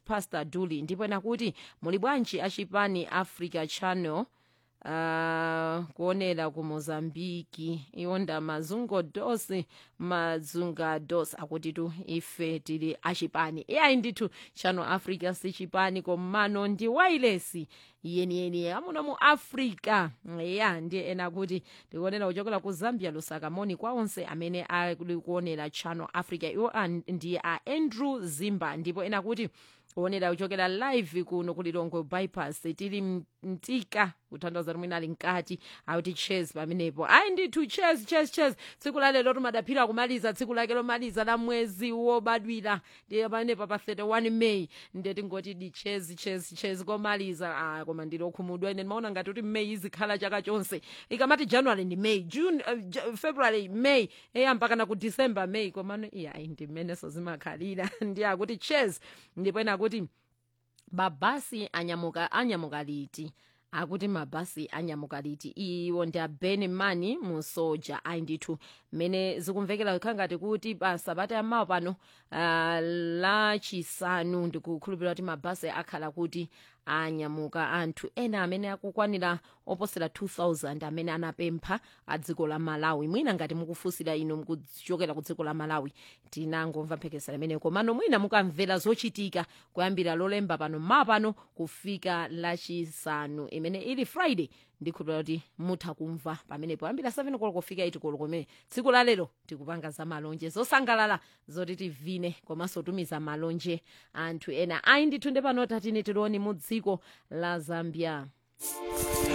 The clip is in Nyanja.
pastor duli ndipo ena kuti muli bwanji achipani africa channel uh, kuonera ku mozambiki iwonda mazungo dos mazunga dos akuti tu ife tili achipani iyayi ndithu channel africa si chipani komano ndi wailesi yeniyeni amuno mu africa ya ndiye ena kuti tikuonera kuchokera ku zambia lusaka moni kwa onse amene ali kuonera channel africa iwo an- ndi a andrew zimba ndipo ena kuti kuonera kuchokera live kuno kulilongwe bypass tili m- mtika kuthandiza kuti mwina ali mkati akuti ches pamenepo ayi ndithu ches ches ches tsiku la lero timadaphira kumaliza tsiku lake lomaliza la mwezi wobadwira ndiye pamenepa pa 31 may ndiye tingoti di ches ches ches komaliza ah, koma ndilokhumudwa ine ndimaona ngati kuti may izikhala chaka chonse ikamati january ndi may june uh, J- february may eya mpakana ku december may komano iya ayi ndimeneso zimakhalira ndiye akuti ches ndipo ena akuti mabhasi anyamuka anyamuka liti akuti mabhasi anyamuka liti iwo ndi abeni mani mu soja ayi ndithu mmene zikumvekera kukhala ngati kuti pa sabata yamawa pano uh, lachisanu ndikukhulupirira kuti mabhasi akhala kuti anyamuka anthu ena amene akukwanira oposera 2000 amene anapempha a dziko la malawi mwina ngati mukufunsira inu mukuchokera ku dziko la malawi tinangomva mphekesera imeneyo komano mwina mukamvera zochitika kuyambira lolemba pano mmawa pano kufika lachisanu imene ili friday ndikhulupirira kuti mutha kumva pamenepo kuyambira 7 koloko kufika 8 koloko kumene tsiku la lero tikupanga za malonje zosangalala zoti tivine komanso tumiza malonje anthu ena ayi ndithu nde pano tatine tiloni mu dziko la zambia